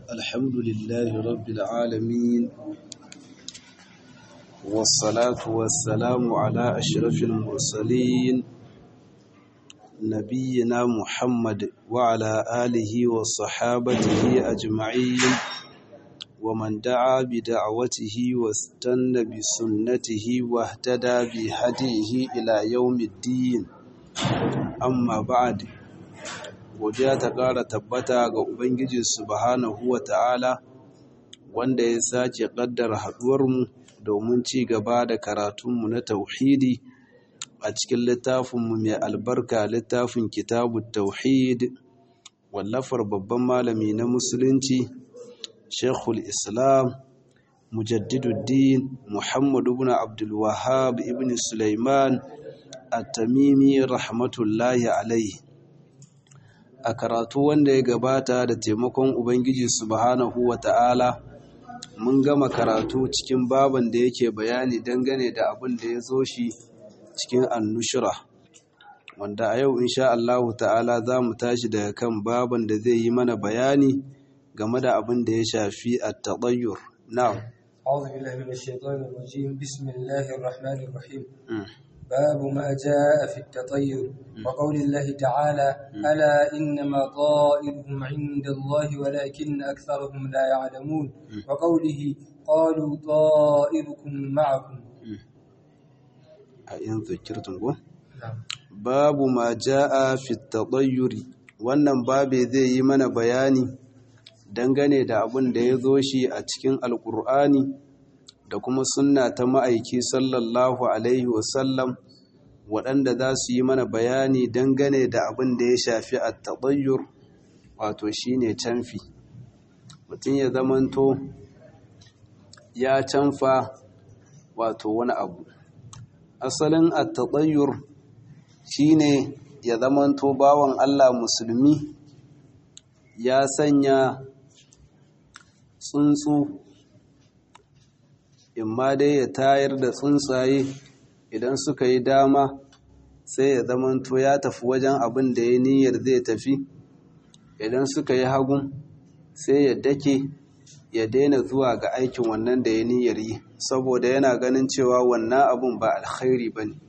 الحمد لله رب العالمين والصلاة والسلام على أشرف المرسلين نبينا محمد وعلى آله وصحابته أجمعين ومن دعا بدعوته واستنى بسنته واهتدى بهديه إلى يوم الدين amma ba'ad godiya ta ƙara tabbata ga ubangiji subhanahu wa ta'ala wanda ya sake ƙaddara haɗuwarmu domin ci gaba da karatunmu na tauhidi a cikin littafinmu mai albarka littafin kitabu tauhid wallafar babban malami na musulunci shekul islam mujaddiduddin muhammadu ibn abdulwahab ibn sulaiman at-tamimi rahmatullahi alaihi a karatu wanda ya gabata da taimakon ubangiji subhanahu wata'ala mun gama karatu cikin baban da yake bayani dangane da abin da ya zo shi cikin annushura wanda a yau insha Allahu ta'ala za mu tashi daga kan baban da zai yi mana bayani game da abin da ya shafi at-tadayyur na'am أعوذ بالله من الشيطان الرجيم بسم الله الرحمن الرحيم باب ما جاء في التطير وقول الله تعالى ألا إنما طائرهم عند الله ولكن أكثرهم لا يعلمون وقوله قالوا طائركم معكم أين ذكرتم babu ma ja'a fi tadayyuri wannan babe zai yi mana bayani dangane da abin da ya zo shi a cikin alkur'ani da kuma sunna ta ma'aiki sallallahu alaihi wasallam waɗanda za su yi mana bayani dangane da abin da ya shafi a taɓayyur wato shi ne canfi mutum ya zamanto ya canfa wato wani abu asalin a taɓayyur shi ne ya zamanto bawan allah musulmi ya sanya tsuntsu imma dai ya tayar da tsuntsaye idan suka yi dama sai ya zamanto ya tafi wajen abin da ya niyyar zai tafi idan suka yi hagun sai ya dake ya daina zuwa ga aikin wannan da ya niyyar yi saboda yana ganin cewa wannan abun ba alkhairi ba ne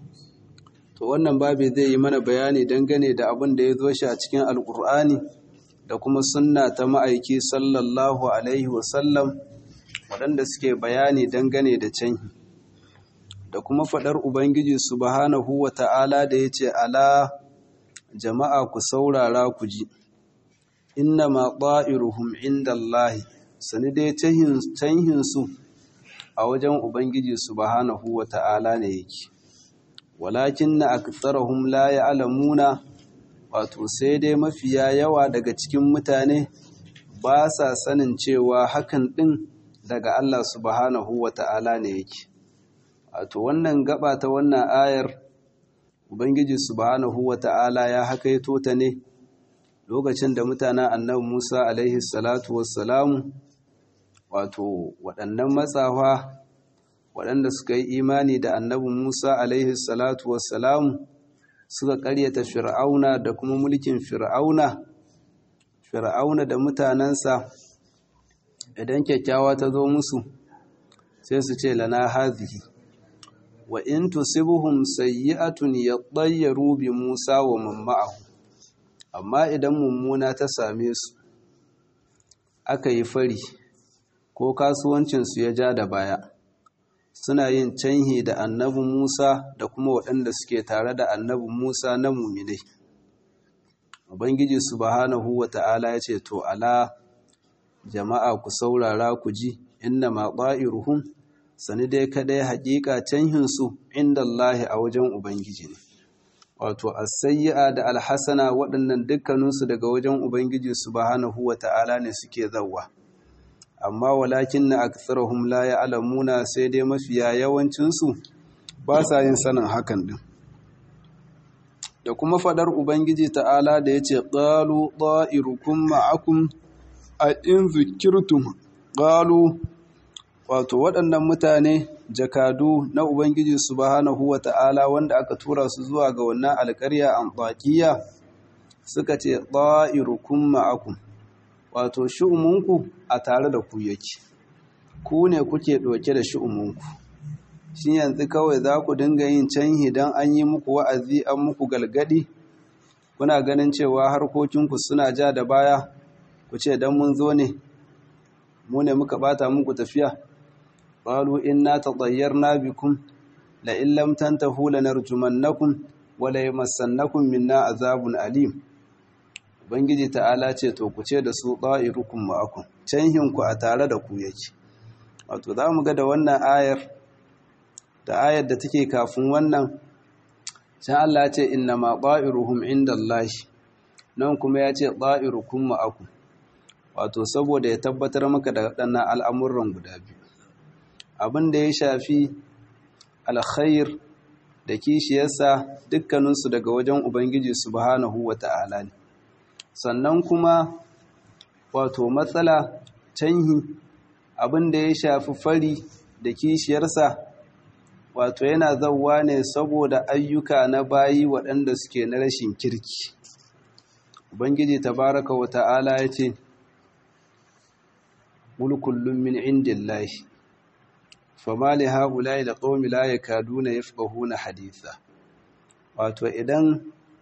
to wannan babi zai yi mana bayani dangane da abin da ya zo shi a cikin alkur'ani da kuma sunna ta ma'aiki sallallahu alaihi wasallam waɗanda suke bayani dangane da canhi da kuma faɗar ubangiji subhanahu wa ta'ala da ya ce ala jama'a ku saurara ku ji inna ma ƙa'iruhum inda Allahi sani dai canhinsu a wajen ubangiji subhanahu wa ta'ala ne yake walakin na aktsarahum la ya'lamuna wato sai dai mafiya yawa daga cikin mutane ba sa sanin cewa hakan ɗin daga Allah subhanahu wa ta'ala ne yake. Wato wannan gaba ta wannan ayar, Ubangiji subhanahu wa ta'ala ya hakaito ta ne lokacin da mutanen annabi Musa alaihi salatu wassalamu, wato waɗannan matsawa waɗanda suka yi imani da annabi Musa alaihi salatu wassalamu suka ƙaryata fir'auna da kuma mulkin fir'auna, fir'auna da mutanensa idan kyakkyawa ta zo musu sai su ce lana hazihi wa in tusibuhum sayyi'atun yadayyaru bi Musa wa man ma'ahu amma idan mummuna ta same su aka yi fari ko kasuwancin su ya ja da baya suna yin canhi da annabi Musa da kuma waɗanda suke tare da annabi Musa na muminai Ubangiji subhanahu wa ta'ala ya ce to ala jama'a ku saurara ku ji inna ma ƙa'iruhun sani dai kadai haƙiƙa canhinsu inda Allahi a wajen Ubangiji ne. Wato, asayya da alhassana waɗannan dukkaninsu daga wajen Ubangiji subhanahu wa ta'ala ne suke zauwa. Amma walakin na aksarahum la ya alamuna sai dai mafiya yawancinsu ba sa yin sanin hakan ɗin. Da kuma faɗar Ubangiji ta'ala da ya ce, ƙalu ɗa'irukun ma'akun a in zikirtum ƙalu wato waɗannan mutane jakadu na Ubangiji subhanahu wa ta'ala wanda aka tura su zuwa ga wannan alƙarya an baƙiya suka ce ɗa'irukun ma'akun wato shu'umunku a tare da ku yake ku ne kuke ɗauke da shu'umunku shi yanzu kawai za ku dinga yin canhi don an yi muku wa'azi an muku galgadi kuna ganin cewa harkokinku suna ja da baya ku ce don mun zo ne mu ne muka bata muku tafiya qalu inna tatayyarna bikum la in lam tantahu lanarjumannakum wa la yamassannakum minna azabun alim ubangiji ta'ala ce to ku ce da su da'irukum ma'akum canhin ku a tare da ku yake wato za mu ga da wannan ayar da ayar da take kafin wannan sai Allah ya ce inna ma da'iruhum indallahi nan kuma ya ce da'irukum ma'akum wato saboda ya tabbatar maka da waɗannan al'amuran guda biyu abin da ya shafi alkhair da kishiyarsa dukkaninsu daga wajen ubangiji subhanahu wa ta'ala ne sannan kuma wato matsala canhi abin da ya shafi fari da kishiyarsa wato yana zauwa ne saboda ayyuka na bayi waɗanda suke na rashin kirki ubangiji tabaraka wa ta'ala ya ce قل كل من عند الله فما لهؤلاء القوم لا يكادون يفقهون حديثا wato idan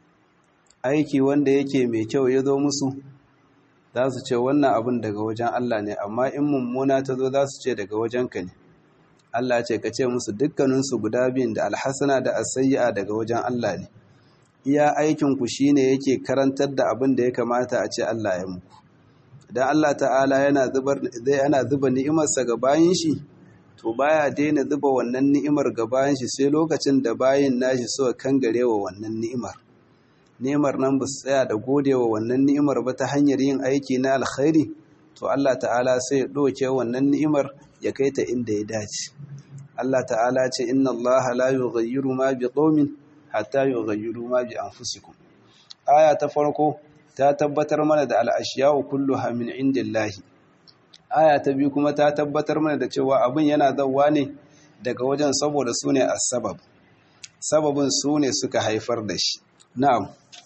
aiki wanda yake mai kyau ya zo musu za su ce wannan abin daga wajen Allah ne amma in mummuna ta zo za su ce daga wajenka ne Allah ce ka ce musu dukkaninsu guda biyun da alhassana da asayya daga wajen Allah ne iya aikinku shine yake karantar da abin da ya kamata a ce Allah ya muku idan Allah ta'ala yana zubar yana zuba ni'imarsa ga bayin shi to baya daina zuba wannan ni'imar ga bayin shi sai lokacin da bayin nashi suka kangare wa wannan ni'imar ni'imar nan ba su tsaya da godewa wannan ni'imar ba ta hanyar yin aiki na alkhairi to Allah ta'ala sai ya doke wannan ni'imar ya kai ta inda ya dace Allah ta'ala ce inna Allah la yughayyiru ma biqaumin hatta yughayyiru ma bi anfusikum aya ta farko ta tabbatar mana da al'ashiyawu kulluha min indillahi aya ta biyu kuma ta tabbatar mana da cewa abin yana zauwa ne daga wajen saboda su ne sabab sababin su ne suka haifar da shi na'am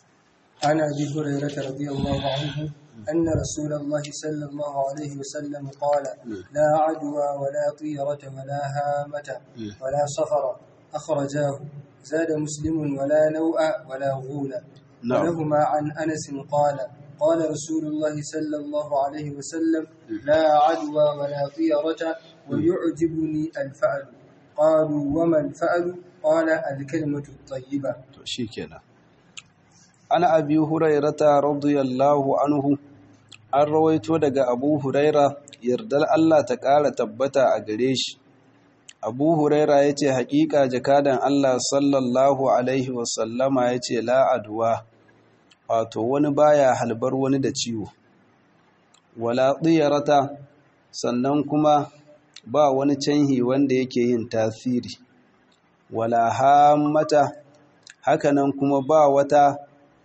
عن ابي هريره رضي الله عنه ان رسول الله صلى الله عليه وسلم قال لا عدوى ولا طيره ولا هامه ولا صفر اخرجاه زاد مسلم ولا نوء ولا غول نعم. ولهما عن أنس قال قال رسول الله صلى الله عليه وسلم لا عدوى ولا طيرة ويعجبني الفأل قالوا وما الفأل قال الكلمة الطيبة to shikenan ana abi hurairata radiyallahu anhu an rawaito daga abu huraira yardar Allah ta ƙara tabbata a gare shi abu huraira ya ce haƙiƙa jakadan Allah sallallahu alaihi wasallama ya ce la'aduwa wato wani baya halbar wani da ciwo wala tsiyarata sannan kuma ba wani canhi wanda yake yin tasiri wala hammata hakanan kuma ba wata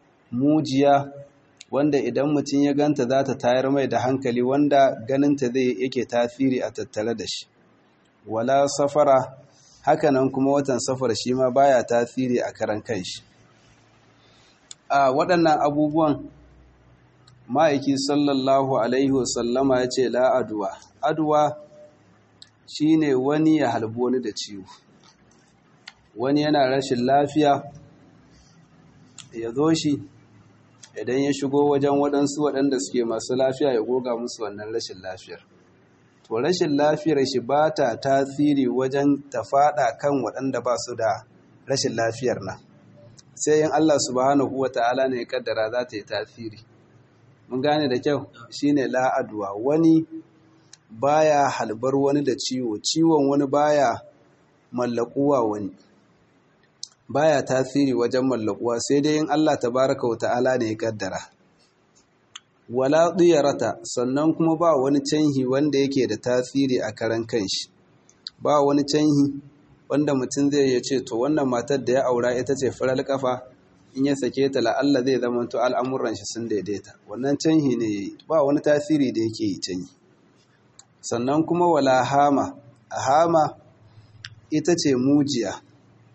mujiya wanda idan mutum ya ganta za ta tayar mai da hankali wanda ganinta zai yake tasiri a tattare da shi wala safara hakanan kuma watan safar shi ma baya tasiri a karan kanshi a waɗannan abubuwan ma'aiki sallallahu alaihi wasallama ya ce la'aduwa aduwa shi ne wani ya halbi wani da ciwo wani yana rashin lafiya ya zo shi idan ya shigo wajen waɗansu waɗanda suke masu lafiya ya goga musu wannan rashin lafiyar to rashin lafiyar shi ba ta tasiri wajen ta faɗa kan waɗanda ba su da rashin lafiyar nan sai yin Allah subhanahu wa ta'ala ne kaddara za ta yi tasiri mun gane da kyau shine la'adwa wani baya halbar wani da ciwo ciwon wani baya mallakuwa wani baya tasiri wajen mallakuwa sai dai in Allah tabaraka wa ta'ala ne ya kaddara wala tsiyarata sannan kuma ba wani canhi wanda yake da tasiri a karan kanshi ba wani canhi wanda mutum zai ya ce to wannan matar da ya aura ita ce farar kafa in ya sake ta la'alla zai zama to al'amuran shi sun daidaita wannan canhi ne ba wani tasiri da yake yi canhi sannan kuma wala hama a hama ita ce mujiya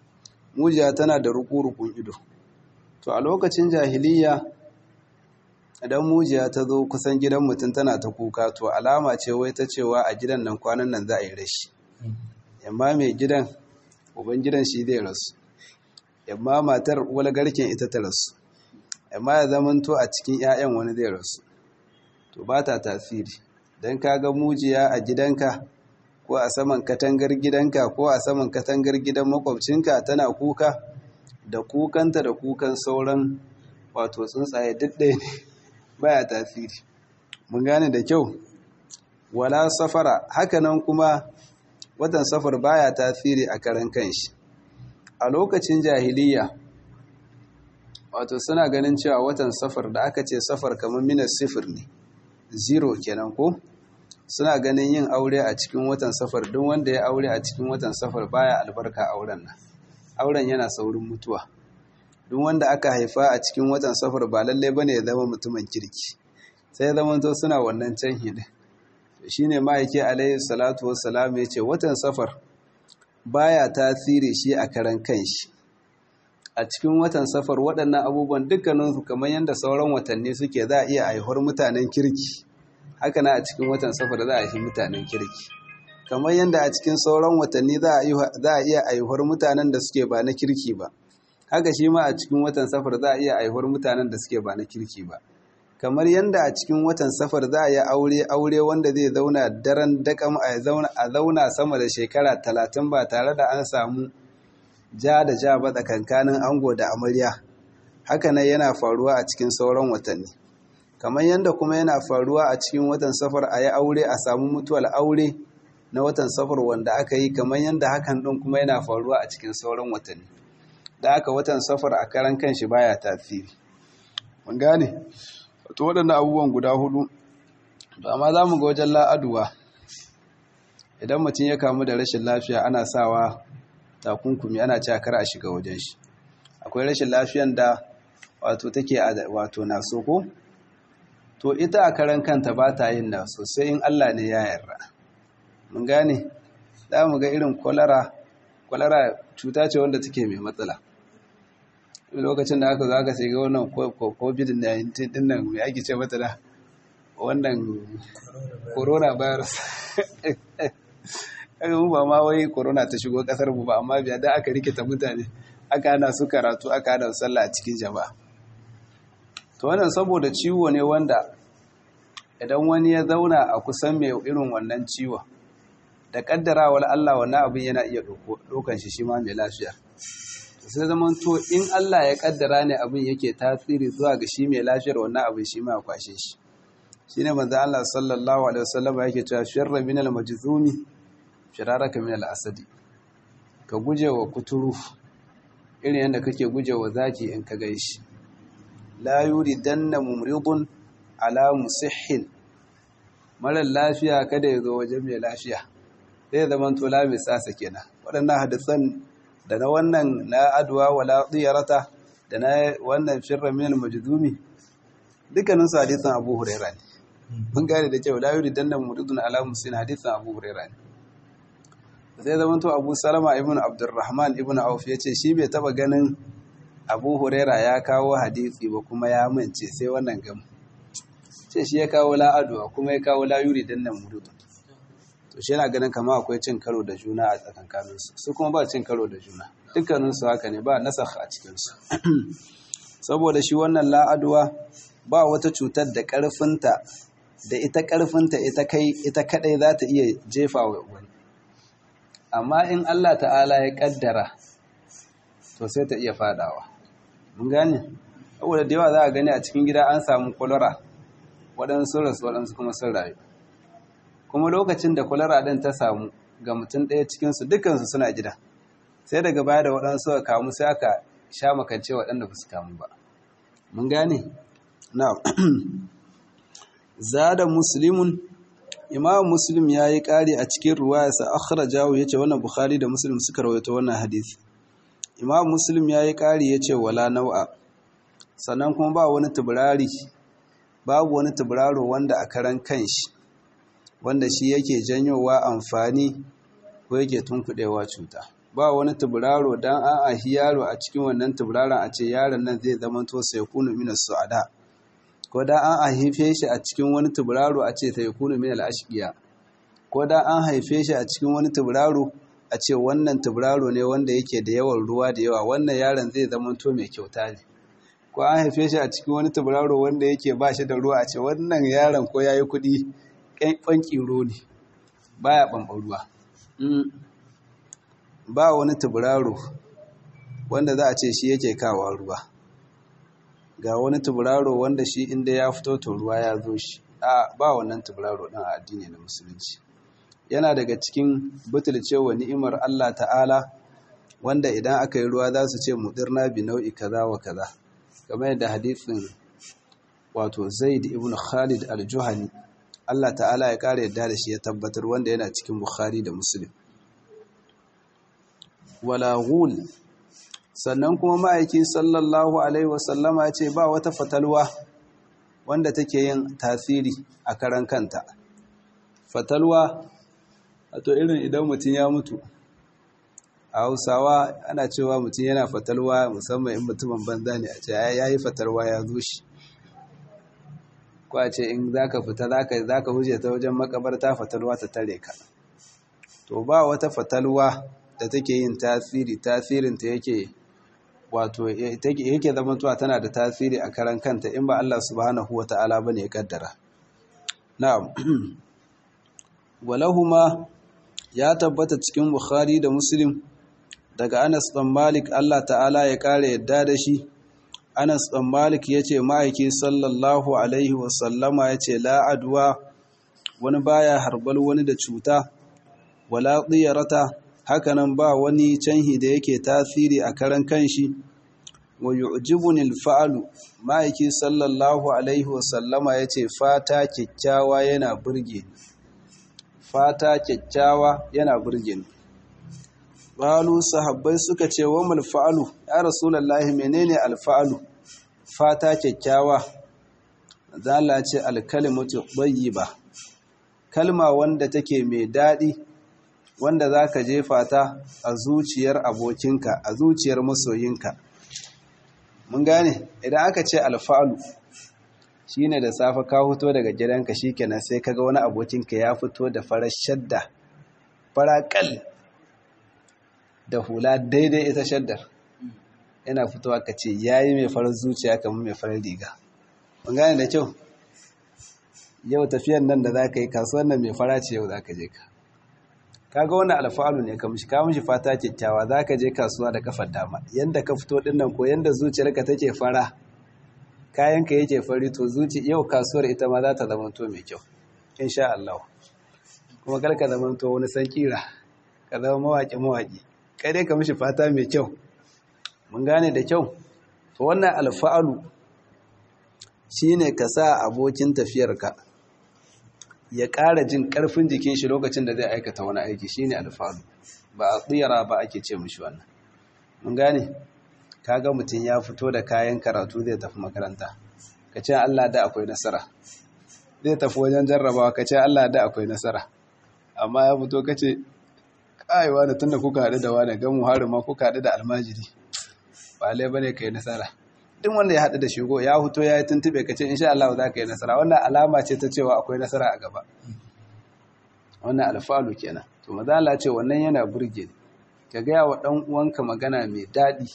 mujiya tana da ruku-rukun ido to a lokacin jahiliya idan mujiya ta zo kusan gidan mutum tana ta kuka to alama ce wai ta cewa a gidan nan kwanan nan za a yi rashi yamma mai gidan uban gidan shi zai rasu yamma matar wala garken ita ta rasu yamma ya zamanto a cikin 'ya'yan wani zai rasu to ba ta tasiri don ka ga mujiya a gidanka ko a saman katangar gidanka ko a saman katangar gidan makwabcinka tana kuka da kukanta da kukan sauran wato tsuntsaye duk ɗaya ne baya tasiri mun gane da kyau wala safara hakanan kuma watan safar baya tasiri a karan kanshi a lokacin jahiliya wato suna ganin cewa watan safar da aka ce safar kamar minas sifir ne zero kenan ko suna ganin yin aure a cikin watan safar duk wanda ya aure a cikin watan safar baya albarka auren nan auren yana saurin mutuwa duk wanda aka haifa a cikin watan safar ba lallai bane ya zama mutumin kirki sai zaman to suna wannan can hidin shine ma'aiki alaihi salatu wassalam ya ce watan safar baya tasiri shi a karan kanshi a cikin watan safar waɗannan abubuwan dukkaninsu kamar yadda sauran watanni suke za a iya haihuwar mutanen kirki haka na a cikin watan safar za a haifi mutanen kirki kamar yadda a cikin sauran watanni za a iya haihuwar mutanen da suke ba na kirki ba haka shi ma a cikin watan safar za a iya haihuwar mutanen da suke ba na kirki ba kamar yadda a cikin watan safar za a yi aure aure wanda zai zauna daren dakam a zauna sama da shekara talatin ba tare da an samu ja da ja ba tsakankanin ango da amarya haka nan yana faruwa a cikin sauran watanni kamar yadda kuma yana faruwa a cikin watan safar a yi aure a samu mutuwar aure na watan safar wanda aka yi kamar yadda hakan ɗin kuma yana faruwa a cikin sauran watanni da aka watan safar a karan kanshi baya tasiri mun gane wato waɗannan abubuwan guda hudu to amma za mu ga wajen la'aduwa idan mutum ya kamu da rashin lafiya ana sawa takunkumi ana cewa kar a shiga wajen shi akwai rashin lafiyan da wato take wato naso ko to ita a karan kanta ba ta yin naso sai in Allah ne ya yarda mun gane za mu ga irin kwalara kwalara cuta ce wanda take mai matsala lokacin da aka zo aka sai ga wannan covid-19 din nan mai ake ce mata da wannan coronavirus kaga mu ba ma wai corona ta shigo kasar mu ba amma biya da aka rikita mutane aka hana su karatu aka hana sallah a cikin jama'a to wannan saboda ciwo ne wanda idan wani ya zauna a kusan mai irin wannan ciwon da kaddarawar Allah wannan abin yana iya dokan shi shi ma mai lafiya sai zaman to in Allah ya kaddara ne abin yake tasiri zuwa ga shi mai lafiyar wannan abin shi ma kwashe shi shine manzo Allah sallallahu alaihi wasallam yake cewa sharra min al-majzumi shiraraka min al-asadi ka guje wa kuturu irin yadda kake guje wa zaki in ka gaishi la yuridanna mumridun ala musihhin mara lafiya kada ya zo wajen mai lafiya zai zama to la mai tsasa kenan waɗannan hadisan da na wannan na adwa wala tsiyarata da na wannan shirra min al-majdumi dukkanin su hadisan Abu Hurairah ne mun gane da cewa la yuridanna mumridun ala musihhin hadisan Abu Hurairah ne sai zama to abu salama ibn abdurrahman ibn auf ya ce shi bai taba ganin abu huraira ya kawo hadisi ba kuma ya mance sai wannan gam ce shi ya kawo la'aduwa kuma ya kawo layuri don nan murudu to shi yana ganin kama akwai cin karo da juna a tsakankaninsu su kuma ba cin karo da juna dukkaninsu haka ne ba nasakh a cikinsu saboda shi wannan la'aduwa ba wata cutar da karfinta da ita karfinta ita kai ita kadai za ta iya jefa wa wani amma in Allah ta'ala ya kaddara to sai ta iya fadawa mun gane saboda da yawa za a gani a cikin gida an samu kwalara waɗansu rasu waɗansu kuma sun rayu kuma lokacin da kwalara ɗin ta samu ga mutum ɗaya cikinsu dukansu suna gida sai daga baya da waɗansu ka kamu sai aka sha makance waɗanda ba su kamu ba mun gane na zada muslimun imam muslim ya yi ƙari a cikin ruwayarsa akhrajahu ya ce wannan bukhari da muslim suka rawaito wannan hadisi imam muslim ya yi ƙari ya ce wala nau'a sannan kuma ba wani tuburari babu wani tuburaro wanda a karan kanshi wanda shi yake janyowa amfani ko yake tunkuɗewa cuta ba wani tuburaro dan an ahi yaro a cikin wannan tuburaron a ce yaron nan zai zama to sai kunu minas su'ada ko da an haife shi a cikin wani tuburaro a ce ta yi kunu min al'ashiya ko da an haife shi a cikin wani tuburaro a ce wannan tuburaro ne wanda yake da yawan ruwa da yawa wannan yaron zai zama to mai kyauta ne ko an haife shi a cikin wani tuburaro wanda yake ba shi da ruwa a ce wannan yaron ko ya yi kuɗi ƙwanƙiro ne ba ya ɓamɓar ruwa ba wani tuburaro wanda za a ce shi yake kawo ruwa ga wani tuburaro wanda shi inda ya fito to ruwa ya zo shi a ba wannan tuburaro ɗin a addini na musulunci yana daga cikin butulcewa ni'imar Allah ta'ala wanda idan aka yi ruwa za su ce mudirna bi nau'i kaza wa kaza kamar yadda hadithin wato zaid ibn khalid al-juhani Allah ta'ala ya kare yadda da shi ya tabbatar wanda yana cikin bukhari da muslim wala ghul sannan kuma ma'aiki sallallahu alaihi wasallama ce ba wata fatalwa wanda take yin tasiri a karan kanta fatalwa to irin idan mutum ya mutu a hausawa ana cewa mutum yana fatalwa musamman in mutumin banza ne a ce ya yi fatalwa ya zo shi ko a ce in za ka fita za ka huje ta wajen makabarta fatalwa ta tare ka to ba wata fatalwa da take yin tasiri tasirinta yake wato yake zamantowa tana da tasiri a karan kanta in ba Allah subhanahu wa ta'ala bane ya kaddara na'am walahuma ya tabbata cikin Bukhari da Muslim daga Anas bin Malik Allah ta'ala ya kare yadda da shi Anas bin Malik yace ma'aiki sallallahu alaihi wa sallama yace la adwa wani baya harbal wani da cuta wala diyarata hakanan ba wani canhi da yake tasiri a karan kanshi wa yu'jibuni al-fa'lu ma'aiki sallallahu alaihi wa sallama yace fata kikkiawa yana burge ni fata kyakkyawa yana burge ni qalu sahabbai suka ce wa mal fa'alu ya rasulullahi menene alfa'alu fata kyakkyawa zalla ce alkalimatu tayyiba kalma wanda take mai dadi wanda zaka jefa ta a zuciyar abokinka a zuciyar masoyinka mun gane idan aka ce alfa'alu shine da safe ka fito daga gidanka shikenan sai kaga wani abokinka ya fito da farar shadda farakal da hula daidai ita shaddar yana fitowa ka ce yayi mai farar zuciya kamar mai farar riga mun gane da kyau yau tafiyan nan da zaka yi kasuwan nan mai fara ce yau zaka je ka kaga wannan alfa'alu ne ka mishi ka mishi fata kyakkyawa zaka je kasuwa da kafar dama yanda ka fito dinnan ko yanda zuciyarka take fara kayanka yake fari to zuci yau kasuwar ita ma za ta zama to mai kyau insha Allah kuma kar ka zama to wani san kira ka zama mawaki mawaki kai dai ka mishi fata mai kyau mun gane da kyau to wannan alfa'alu shine ka sa abokin tafiyarka ya ƙara jin ƙarfin jikin shi lokacin da zai aikata wani aiki shine alfa'alu ba a tsira ba ake ce mishi wannan mun gane kaga mutum ya fito da kayan karatu zai tafi makaranta ka ce Allah da akwai nasara zai tafi wajen jarrabawa ka ce Allah da akwai nasara amma ya fito ka ce kaiwa da tunda kuka haɗu da wani gamu harin ma kuka haɗu da almajiri ba lai bane ka yi nasara duk wanda ya haɗu da shigo ya fito ya yi tuntube ka ce insha Allah za ka yi nasara wannan alama ce ta cewa akwai nasara a gaba wannan alfalu kenan to mazala ce wannan yana burge ka gaya wa ɗan uwanka magana mai daɗi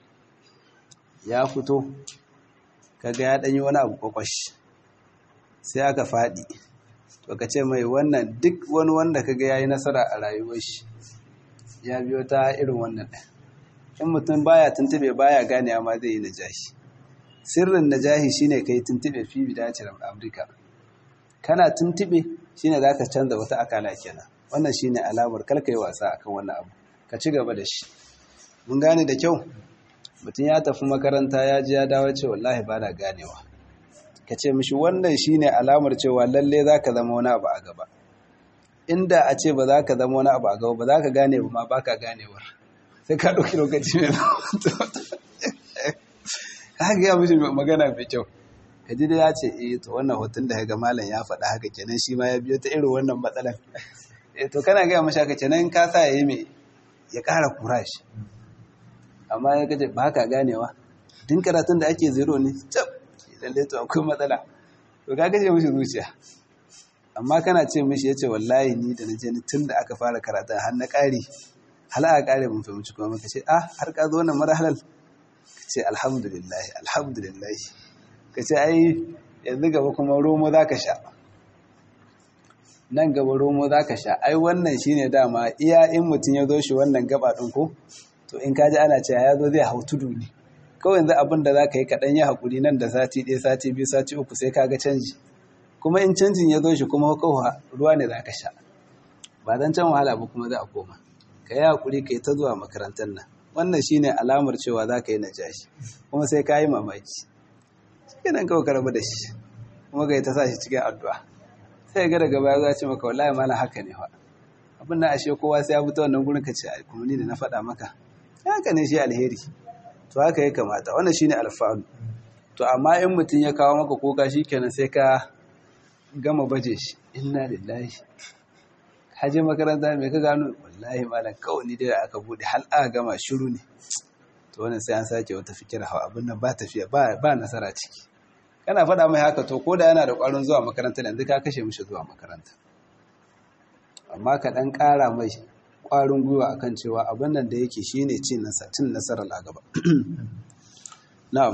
ya fito kaga ya ɗanyi wani abu kwakwash sai aka faɗi to ka ce mai wannan duk wani wanda kaga ya yi nasara a rayuwar shi ya biyo ta irin wannan ɗan in mutum baya tuntube baya gane ma zai yi najahi sirrin najahi shine kai tuntube fi bidacin amurka kana tuntube shine za ka canza wata akala kenan wannan shine alamar kalka yi wasa akan wannan abu ka ci gaba da shi mun gane da kyau mutum ya tafi makaranta ya ji ya dawo ce wallahi ba na ganewa ka ce mishi wannan shine alamar cewa lalle za ka zama wani abu a gaba inda a ce ba za ka zama wani abu a gaba ba za ka gane ba ma ba ka ganewar sai ka ɗauki lokaci mai ka gaya mishi magana mai kyau ka ji da ya ce eh to wannan hoton da ga malam ya faɗa haka kenan shi ma ya biyo ta irin wannan matsalar eh to kana gaya mashi haka kenan ka sa ya yi mai ya ƙara kurashi amma ya gaje ba ka ganewa din karatun da ake zero ne cap lalle to akwai matsala to ka kashe mishi zuciya amma kana ce mishi ya ce wallahi ni da na je ni tun da aka fara karata har na ƙari hal aka ƙare mun fahimci kuma ka ce ah har ka zo wannan marhalal ka ce alhamdulillah alhamdulillah ka ce ai yanzu gaba kuma romo za ka sha nan gaba romo za ka sha ai wannan shine dama iya in mutum ya zo shi wannan gaba ɗin ko to in kaji ana cewa ya zo zai hau tudu ne kawai yanzu abin da za ka yi kaɗan ya haƙuri nan da sati ɗaya sati biyu sati uku sai ka ga canji kuma in canjin ya zo shi kuma kawai ruwa ne za ka sha ba don can wahala ba kuma za a koma ka yi haƙuri ka yi ta zuwa makarantar nan wannan shine alamar cewa za ka yi najashi kuma sai ka yi mamaki shi nan kawai ka rabu da shi kuma ka yi ta sa shi cikin addu'a sai ga daga baya za ce maka wallahi malam haka ne fa abin na ashe kowa sai ya fito wannan gurin ka ce ai kuma ni da na faɗa maka haka ne shi alheri to haka ya kamata wannan shine alfa'alu to amma in mutum ya kawo maka kuka shikenan sai ka gama baje shi inna lillahi haje makaranta me ka gano wallahi malam kawai ni dai da aka bude hal aka gama shiru ne to wannan sai an sake wata fikira hawa abin nan ba tafiya ba ba nasara ciki kana faɗa mai haka to ko da yana da ƙwarin zuwa makaranta yanzu ka kashe mishi zuwa makaranta amma ka ɗan ƙara mai ƙwarin gwiwa akan cewa abin nan da yake shine cin nasarar a gaba na'am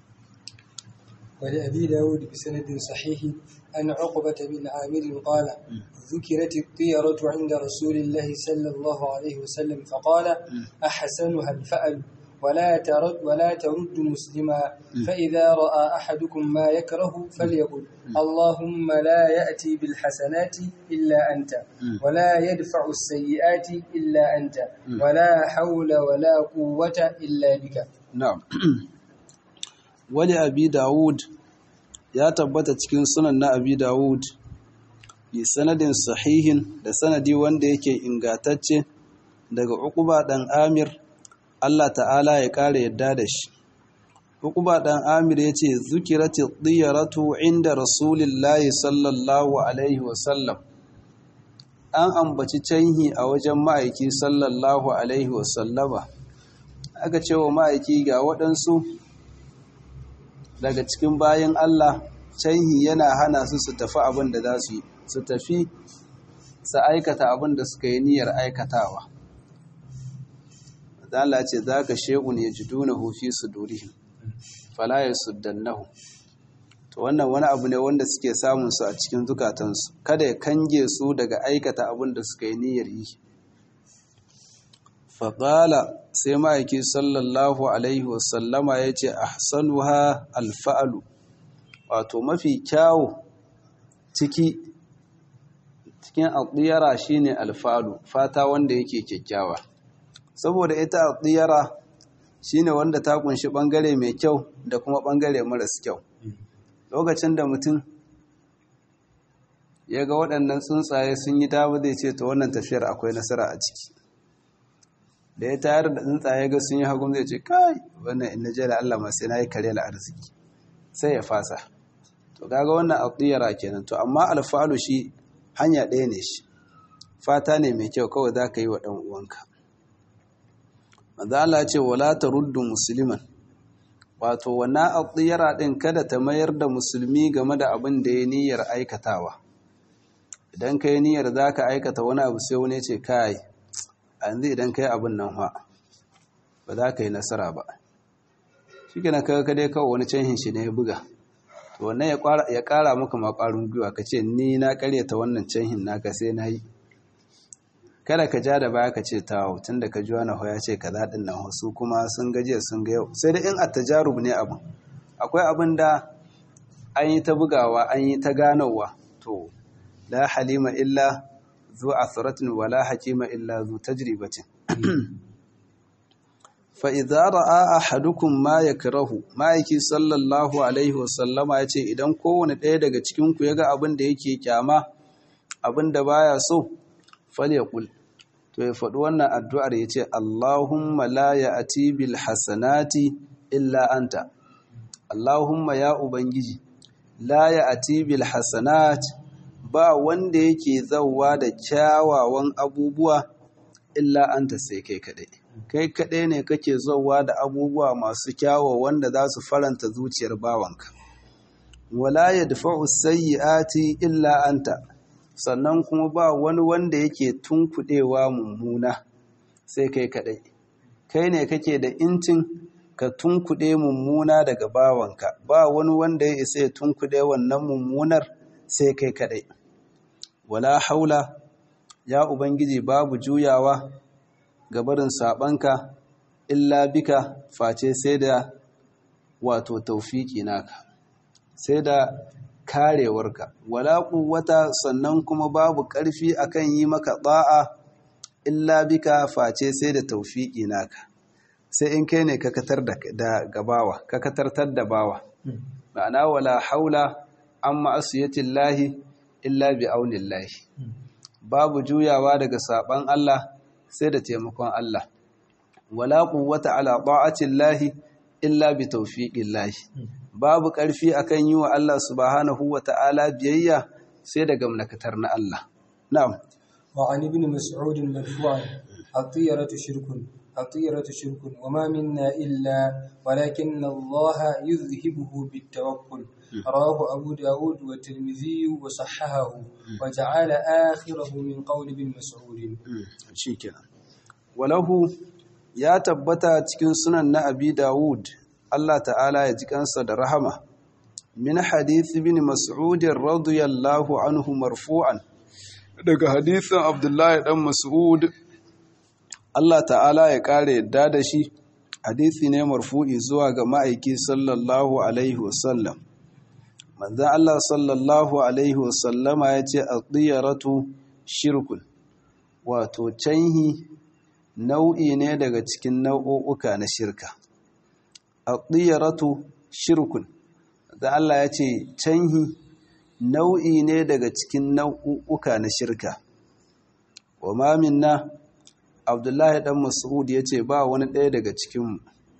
ولأبي داود بسند صحيح أن عقبة بن عامر قال ذكرت الطيرة عند رسول الله صلى الله عليه وسلم فقال أحسنها الفأل ولا ترد ولا ترد مسلما فإذا رأى أحدكم ما يكره فليقل اللهم لا يأتي بالحسنات إلا أنت ولا يدفع السيئات إلا أنت ولا حول ولا قوة إلا بك na'am wali abi dawud ya tabbata cikin sunan na abi dawud bi sanadin sahihin da sanadi wanda yake ingatacce daga uquba dan amir Allah ta'ala ya kare yadda da shi uquba dan amir yace zukirati diyaratu inda rasulillahi sallallahu alaihi wasallam an ambaci canhi a wajen ma'aiki sallallahu alaihi wasallama aka ce wa ma'aiki ga waɗansu daga cikin bayan Allah canhi yana hana su su tafi abin da za su yi su tafi su aikata abin da suka yi niyyar aikatawa Allah ce za ka she'un ya ji duna hufi su durihi falayar su dannahu to wannan wani abu ne wanda suke samun su a cikin zukatansu kada ya kange su daga aikata abin da suka yi niyyar yi faƙala sai ma'aiki sallallahu alaihi wasallama ya ce ahsanuha alfa'alu wato mafi kyawu ciki cikin aɗiyara shine alfa'alu fata wanda yake kyakkyawa saboda ita aɗiyara shine wanda ta kunshi ɓangare mai kyau da kuma ɓangare maras kyau lokacin da mutum ya ga waɗannan tsuntsaye sun yi dawo zai ce ta wannan tafiyar akwai nasara a ciki da ya tayar da tsuntsaye ga sun yi hagun zai ce kai wannan in na jela Allah masu na yi kare la arziki sai ya fasa to kaga wannan aqdiyara kenan to amma alfalu shi hanya ɗaya ne shi fata ne mai kyau kawai za ka yi wa ɗan uwanka manzo Allah ce wala taruddu musliman wato wannan aqdiyara din kada ta mayar da musulmi game da abin da ya niyyar aikatawa idan kai niyyar zaka aikata wani abu sai wani ya ce kai yanzu idan ka yi abin nan ha ba za ka yi nasara ba shi ke na kaga dai kawai wani canhin shi ne ya buga to wannan ya kara maka makwarin gwiwa ka ce ni na karyata wannan canhin naka sai na yi kada ka ja da baya ka ce ta tun da ka ji wani ya ce ka zaɗin nan wasu kuma sun gajiya sun ga yau sai da in a tajarub ne abin akwai abin da an yi ta bugawa an yi ta ganowa to la halima illa zu asratin wala hakima illa zu tajribatin fa idza ra'a ahadukum ma yakrahu ma'aiki sallallahu alaihi wasallama yace idan kowane ɗaya daga cikin ku yaga abin da yake kyama abin da baya so falyaqul to ya faɗi wannan addu'ar yace Allahumma la ya'ti bil hasanati illa anta Allahumma ya ubangiji la ya'ti bil hasanati ba wanda yake zauwa da kyawawan abubuwa illa anta sai kai kadai kai kadai ne kake zauwa da abubuwa masu kyawo wanda za su faranta zuciyar bawanka wala yadfa'u sayyi'ati illa anta sannan kuma ba wani wanda yake tunkuɗewa mummuna sai kai kaɗai kai ne kake da incin ka tunkuɗe mummuna daga bawanka ba wani wanda ya isa ya tunkuɗe wannan mummunar sai kai kaɗai wala haula ya ubangiji babu juyawa ga barin saɓanka illa bika face sai da wato taufiki naka sai da karewarka wala quwwata sannan kuma babu ƙarfi akan yi maka da'a illa bika face sai da taufiki naka sai in kai ne ka katar da gabawa ka katartar da bawa ma'ana wala haula amma asiyatillahi illa bi aunillahi babu juyawa daga saban Allah sai da taimakon Allah wala quwwata ala ta'atillahi illa bi tawfiqillahi babu ƙarfi akan yi wa Allah subhanahu wa ta'ala biyayya sai da gamnakatar na Allah na'am wa an ibn mas'ud marfu'an at-tiyaratu shirkun at-tiyaratu shirkun wa ma minna illa walakinna Allah yuzhibuhu bit-tawakkul رواه أبو داود والترمذي وصححه وجعل آخره من قول ابن مسعود شكرا وله يا تبتا cikin sunan na Abi Dawud Allah ta'ala ya ji kansa da rahama min hadith ibn Mas'ud radiyallahu anhu marfu'an daga hadithin Abdullahi dan Mas'ud Allah ta'ala ya kare yadda da shi hadisi ne marfu'i zuwa ga ma'aiki sallallahu alaihi wasallam manzan Allah sallallahu Alaihi wasallama ya ce a tsiyaratu shirkun wato canhi nau'i ne daga cikin nau'uka na shirka a tsiyaratu shirkun da Allah ya ce canhi nau'i ne daga cikin nau'uka na shirka wa maminna abdullahi dan mas'ud ya ce ba wani ɗaya daga cikinmu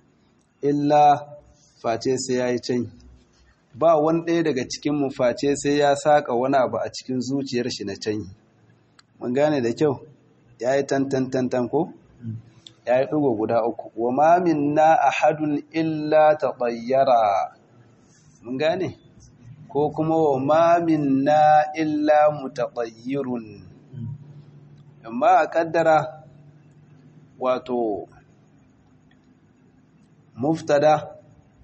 illa face sai ya yi canhi ba wani ɗaya daga cikin mu face sai ya saka wani abu a cikin zuciyar shi na canyi mun gane da kyau ya yi tantantantan ko ya yi ɗigo guda uku wa mamin na a hadun illa ta ɓayyara mun gane ko kuma wa mamin na illa mutaɓayyirun amma a ƙaddara wato muftada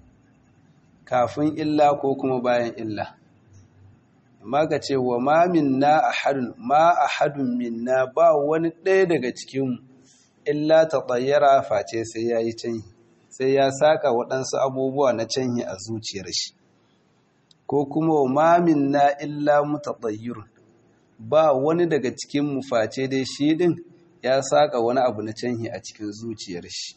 kafin illa ko kuma bayan illa amma ka ce wa ma minna ahadun ma ahadun minna ba wani ɗaya daga cikin illa ta tsayyara face sai ya yi canyi sai ya saka waɗansu abubuwa na canyi a zuciyar shi ko kuma wa ma minna illa mutatsayyirun ba wani daga cikin mu face dai shi ɗin ya saka wani abu na canyi a cikin zuciyar shi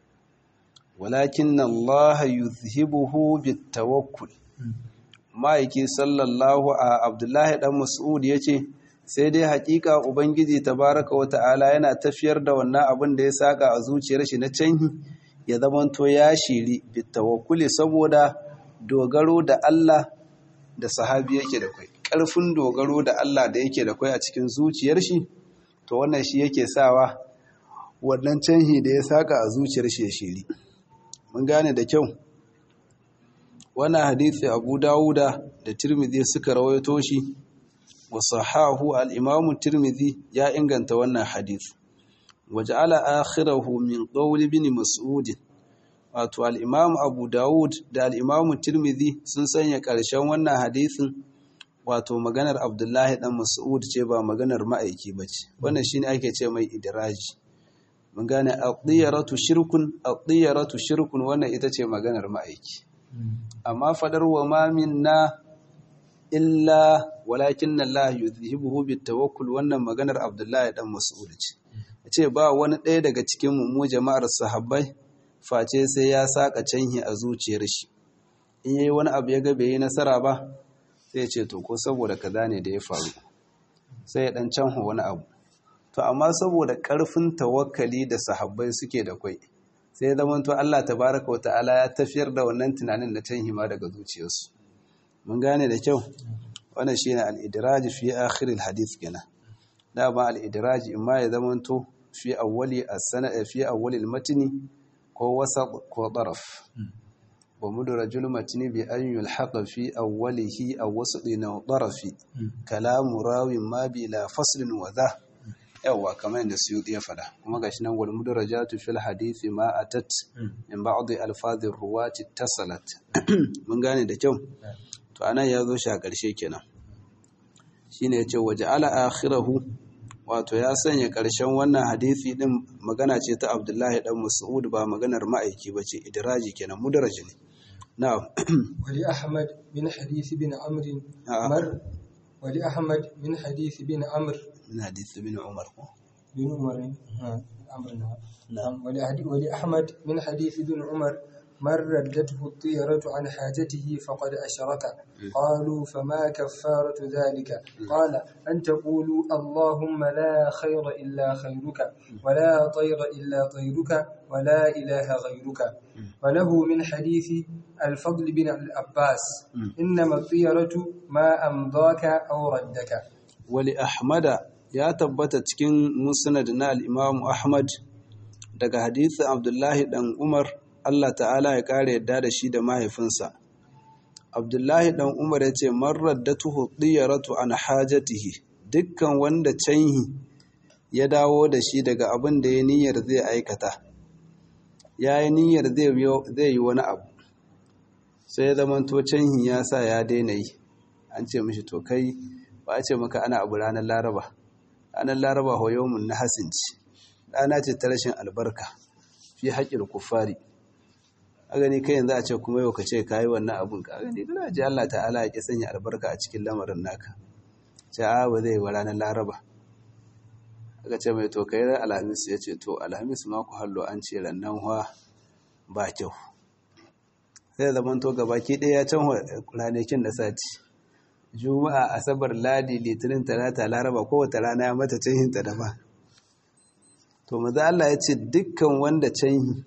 walakin Allah yuzhibuhu bitawakkul ma'aiki sallallahu a Abdullahi dan Mas'ud yace sai dai hakika ubangiji tabaraka wa ta'ala yana tafiyar da wannan abin da ya saka a zuciyar shi na canhi ya zamanto ya shiri bitawakkuli saboda dogaro da Allah da sahabi yake da kai ƙarfin dogaro da Allah da yake da kai a cikin zuciyar shi to wannan shi yake sawa wannan canhi da ya saka a zuciyar shi ya shiri mun gane da kyau wannan hadisi abu dawuda da tirmidhi suka rawaito shi wa sahahu al-imam tirmidhi ya inganta wannan hadisi waja'ala akhirahu min qawl ibn mas'ud wato al-imam abu dawud da al-imam tirmidhi sun sanya karshen wannan hadisin wato maganar abdullahi dan mas'ud ce ba maganar ma'aiki bace wannan shine ake ce mai idraji mun gane aqdiyaratu shirkun aqdiyaratu shirkun wannan ita ce maganar ma'aiki amma fadar wa ma minna illa walakin Allah yuzhibuhu bitawakkul wannan maganar Abdullahi dan Mas'ud ce yace ba wani ɗaya daga cikin mu jama'ar sahabbai face sai ya saka canhi a zuciyar shi in yayi wani abu ya ga bai yi nasara ba sai ya ce to ko saboda kaza ne da ya faru sai ya dan canho wani abu to amma saboda ƙarfin tawakkali da sahabbai suke da kwai sai ya zama to Allah tabaraka wa ta'ala ya tafiyar da wannan tunanin na can hima daga zuciyarsu mun gane da kyau wannan shine al-idraj fi akhir al-hadith kenan da ba al-idraj imma ya zama to fi awwali as-sana fi awwali al-matni ko wasat ko daraf wa mudrajul matni bi an yulhaqa fi awwalihi aw wasdin aw tarafi kalamu rawin ma bi la faslin wa dha yawa kamar yadda suyuti ya fada kuma gashi nan wal mudrajatu fil hadisi ma atat min ba'd alfadhi ruwati tasalat mun gane da kyau to anan ya zo shi a ƙarshe kenan shine yace waja'ala akhirahu wato ya sanya ƙarshen wannan hadisi din magana ce ta Abdullahi dan Mas'ud ba maganar ma'aiki bace idraji kenan mudraji ne na'am wali Ahmad bin hadith bin Amr mar wali Ahmad min hadith bin Amr min hadith bin Umar ko bin Umar Amr na'am wali wali Ahmad min hadith bin Umar من ردته الطيرة عن حاجته فقد أشرك قالوا فما كفارة ذلك قال أن تقولوا اللهم لا خير إلا خيرك ولا طير إلا طيرك ولا إله غيرك وله من حديث الفضل بن العباس إنما الطيرة ما أمضاك أو ردك ولأحمد يا تبت cikin musnad na al-Imam Ahmad daga hadisin Abdullahi dan Umar Allah ta'ala ya ƙara yadda da shi da mahaifinsa. Abdullahi ɗan Umar ya ce, Marar da tuhu ɗiyaratu an hajatihi, dukkan wanda canhi ya dawo da shi daga abin da ya niyyar zai aikata, ya yi niyyar zai yi wani abu, sai ya zama to canhi ya sa ya daina yi, an ce mishi to kai ba a ce maka ana abu ranar Laraba, ranar Laraba hoyomun na hasinci, ɗana ce ta rashin albarka, fi haƙƙin kufari. a gani kai yanzu a ce kuma yau ka ce ka yi wannan abun ka gani kana ji Allah ta'ala ya ki sanya albarka a cikin lamarin naka ce a ba zai wa ranar laraba aka ce mai to kai ran alhamis ya ce to alhamis ma ku hallo an ce rannan wa ba kyau sai zaman to gaba ki ɗaya can ranakin da sati juma'a asabar ladi litinin talata laraba kowace rana ya mata canhin ta daban to maza Allah ya ce dukkan wanda canhi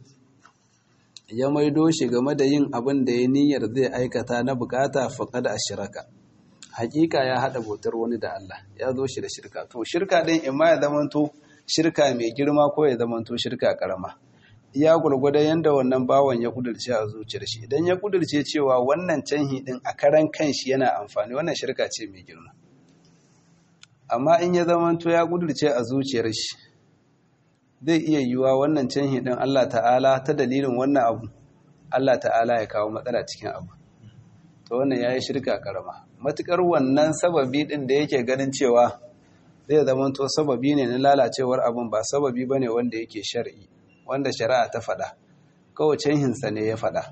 ya maido shi game da yin abin da ya niyyar zai aikata na bukata faƙada a shiraka hakika ya haɗa bautar wani da Allah ya zo shi da shirka to shirka ɗin in ma ya zamanto shirka mai girma ko ya zamanto shirka ƙarama ya gwargwada yadda wannan bawan ya kudurce a zuciyar shi idan ya kudurce cewa wannan canhi ɗin a karan kanshi yana amfani wannan shirka ce mai girma amma in ya zamanto ya kudurce a zuciyar shi zai iya yiwuwa wannan canhi ɗin Allah ta'ala ta dalilin wannan abu Allah ta'ala ya kawo matsala cikin abu to wannan ya yi shirka karama matukar wannan sababi ɗin da yake ganin cewa zai zama to sababi ne na lalacewar abun ba sababi ba ne wanda yake shari'i wanda shari'a ta faɗa kawai canhinsa ne ya faɗa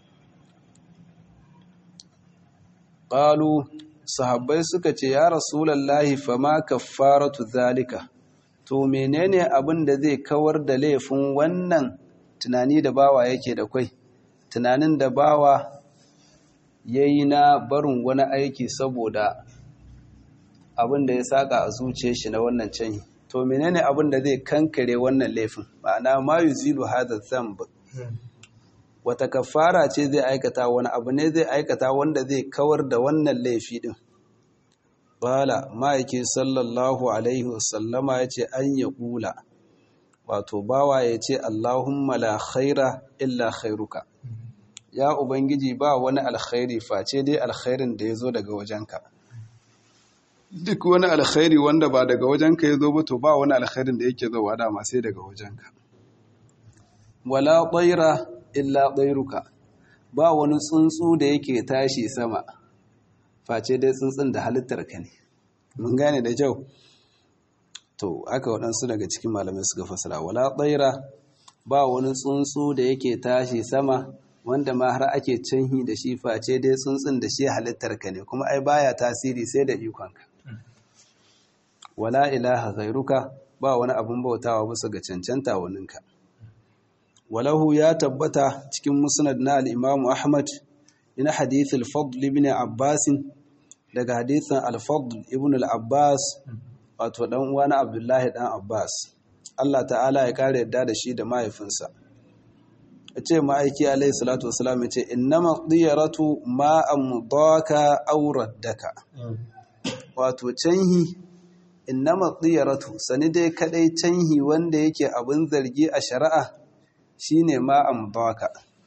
ƙalu sahabbai suka ce ya rasulallahi fama kaffaratu zalika to menene abin da zai kawar da laifin wannan tunani da bawa yake da kwai tunanin da bawa ya yi na barin wani aiki saboda abin da ya saka a zuciya shi na wannan canyi to menene abin da zai kankare wannan laifin ma'ana ma yuzilu hadha dhanb wata kafara ce zai aikata wani abu ne zai aikata wanda zai kawar da wannan laifi din Bala ma'aiki sallallahu Alaihi wasallama ya ce an ya kula, wato bawa ya ce Allahumma la khaira illa khairuka. Ya Ubangiji ba wani alkhairi face dai alkhairin da ya zo daga wajenka. Duk wani alkhairi wanda ba daga wajenka ya zo ba to ba wani alkhairin da yake zowa dama sai daga wajenka. Wala ɗaira illa ɗairuka, ba wani tsuntsu da yake tashi sama. face dai tsuntsun da halittar ka ne mun gane da kyau to aka waɗansu daga cikin malamai suka fasara wala tsaira ba wani tsuntsu da yake tashi sama wanda ma har ake canhi da shi face dai tsuntsun da shi halittar ka ne kuma ai baya tasiri sai da ikonka wala ilaha ghairuka ba wani abun bautawa bisa ga cancanta waninka walahu ya tabbata cikin musnad na al-Imam Ahmad ina hadith al-Fadl ibn Abbas daga hadithin al-Fadl ibn al-Abbas wato dan uwa na Abdullahi dan Abbas Allah ta'ala ya kare yadda da shi da mahaifinsa yace ma'aiki alayhi salatu wasalam yace innama diyaratu ma amdaka aw raddaka wato canhi innama diyaratu sani dai kadai canhi wanda yake abin zargi a shari'a shine ma amdaka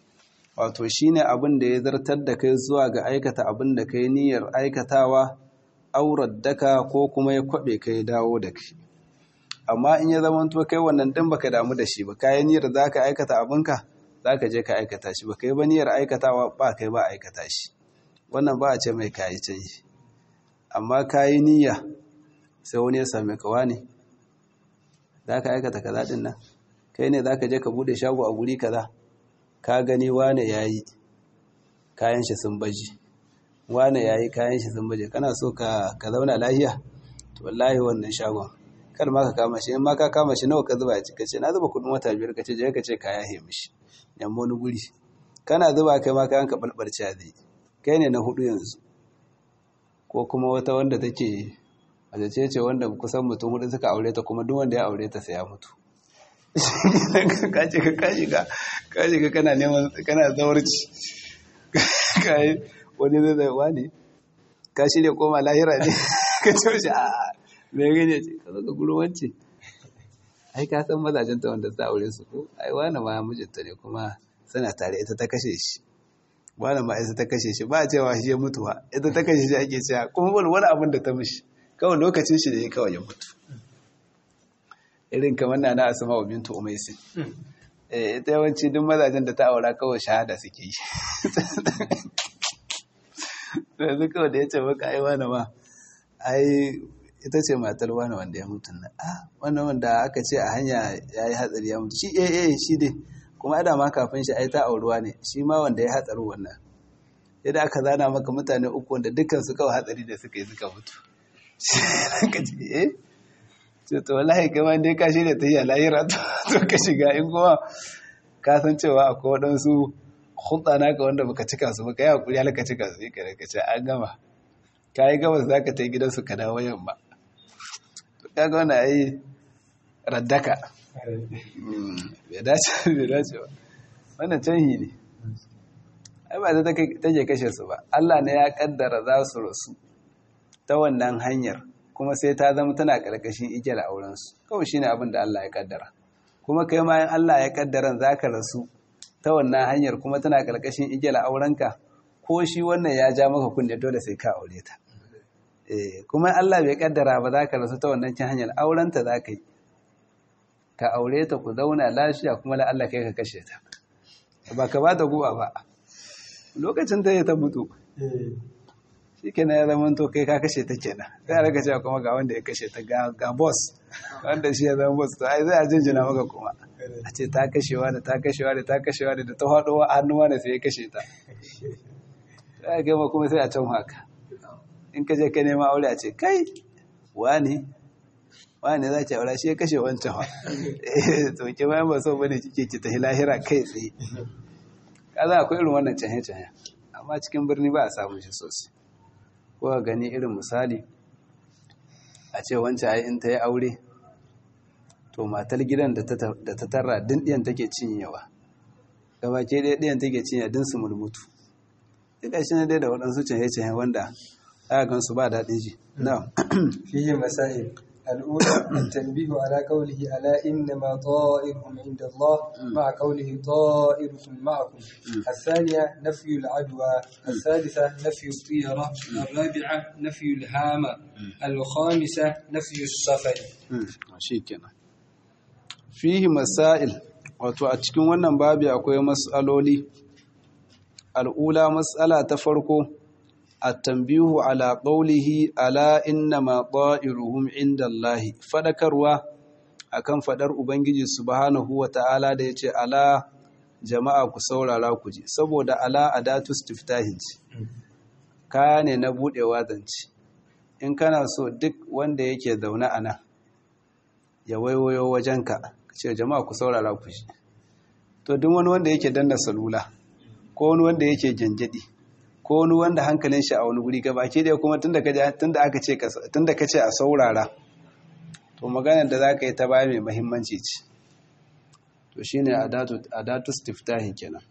wato shine abin da ya zartar da kai zuwa ga aikata abin da kai niyyar aikatawa aurar daka ko kuma ya kwabe kai dawo da kai amma in ya zama to kai wannan din baka damu da shi ba kayan niyyar zaka aikata abinka zaka je ka aikata shi ba kai ba niyyar aikatawa ba kai ba aikata shi wannan ba a ce mai kayi canji amma kayi niyya sai wani ya same ka wani zaka aikata kaza din nan kai ne zaka je ka bude shago a guri kaza ka gani wane yayi kayan shi sun baji wane yayi kayan shi sun baje kana so ka ka zauna lafiya to wallahi wannan shagon kar ma ka kama shi in ma ka kama shi nawa ka zuba a cika ce na zuba kudin wata biyar ka ce je ka ce ka yahe mishi yamma wani guri kana zuba kai ma kayan ka balbalce zai kai ne na hudu yanzu ko kuma wata wanda take a ce ce wanda kusan mutum hudu suka aure ta kuma duk wanda ya aure ta sai ya mutu ka ce ka kashi ka kashi ka kana neman kana zawarci kai wani zai zai wani ka shirya koma lahira ne ka ce shi a mai gane ce ka zaka guru wance ai ka san mazajen ta wanda ta aure su ko ai wani ma mijinta ne kuma suna tare ita ta kashe shi wani ma ita ta kashe shi ba a cewa shi ya mutu ba ita ta kashe shi ake cewa kuma wani wani abin da ta mishi kawai lokacin shi da ya kawai ya mutu irin kamar na na asama wa bintu umaisin ita yawanci duk mazajen da ta aura kawai shahada suke yi yanzu kawai da ya ce maka ai wani ma ai ita ce matar wani wanda ya mutu na ah wannan wanda aka ce a hanya ya yi hatsari ya mutu shi eh eh shi dai kuma ada ma kafin shi ai ta auruwa ne shi ma wanda ya hatsaru wannan yadda aka zana maka mutane uku wanda dukkan su kawai hatsari da suka yi suka mutu ka ce eh ce to wallahi kama dai ka shirya ta yi a lahira to ka shiga in kuma ka san cewa akwai waɗansu hulɗa naka wanda baka cika su baka yi hakuri har ka cika su yi kare ka ce an gama ka yi gabas za ka ta yi gidansu ka dawo yamma to kaga wani ai raddaka bai dace bai dace ba wannan canhi ne ai ba ta take kashe su ba Allah ne ya kaddara za su rasu ta wannan hanyar kuma sai ta zama tana ƙarƙashin igiyar aurensu kawai shine abin da Allah ya kaddara kuma kai ma Allah ya kaddara za ka rasu ta wannan hanyar kuma tana ƙarƙashin igiyar aurenka ko shi wannan ya ja maka kunne dole sai ka aure ta kuma Allah bai kaddara ba za ka rasu ta wannan cin hanyar aurenta za ka yi ka aure ta ku zauna lafiya kuma la Allah kai ka kashe ta ba ka ba ta guba ba lokacin ta ta mutu shi kenan ya zama to kai ka kashe ta kenan sai a raka cewa kuma ga wanda ya kashe ta ga boss wanda shi ya zama boss to ai zai a jinjina maka kuma a ce ta kashewa da ta kashewa da ta kashewa da ta haɗo hannuwa da sai ya kashe ta sai a gama kuma sai a can haka in ka je ka nema aure a ce kai wani wani za ki aure shi ya kashe wancan wa to ke bayan ba so bane kike ki tafi lahira kai tsaye kaza akwai irin wannan canye-canye amma cikin birni ba a samun shi sosai ko gani irin misali a ce wancan ai in ta yi aure to matar gidan da ta tarra din ɗiyan take cinyewa gaba ke ɗaya ɗiyan take cinyewa din su mulmutu duka shi ne dai da waɗansu canye-canye wanda aka gansu ba daɗin ji na fiye masail الأولى التنبيه على قوله ألا إنما طائرهم عند الله مع قوله طائركم معكم الثانية نفي العدوى الثالثة نفي الطيرة الرابعة نفي الهامة الخامسة نفي السفر شيكنا فيه مسائل wato a cikin wannan babi akwai mas'aloli al'ula mas'ala ta farko التنبيه على قوله ألا إنما طائرهم عند الله فذكروا akan fadar ubangiji subhanahu wata'ala da yace ala jama'a ku saurara ku ji saboda ala adatu istiftahin kaya ne na budewa zance in kana so duk wanda yake zaune a nan ya waiwayo wajenka ce jama'a ku saurara ku ji to duk wani wanda yake danna salula ko wani wanda yake janjadi ko wani wanda hankalin shi a wani guri gaba ke da kuma tunda aka ce tunda ka ce a saurara to maganar da za ka yi ta baya mai mahimmanci ce to shi ne adatu stiftahi kenan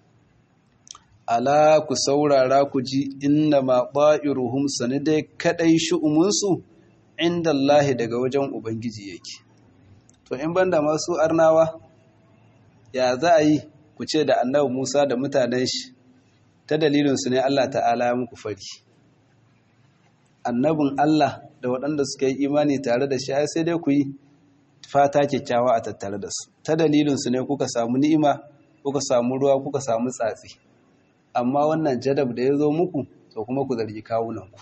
ala ku saurara ku ji inna ma ba'iruhum sani dai kadai shu'umunsu inda Allahi daga wajen Ubangiji yake to in banda masu arnawa ya za a yi ku ce da annabi Musa da mutanen shi ta dalilin su ne Allah ta'ala ya muku fari annabin Allah da waɗanda suka yi imani tare da shi sai dai ku yi fata kyakkyawa a tattare da su ta dalilin su ne kuka samu ni'ima kuka samu ruwa kuka samu tsatsi amma wannan jadab da ya zo muku to kuma ku zargi kawunanku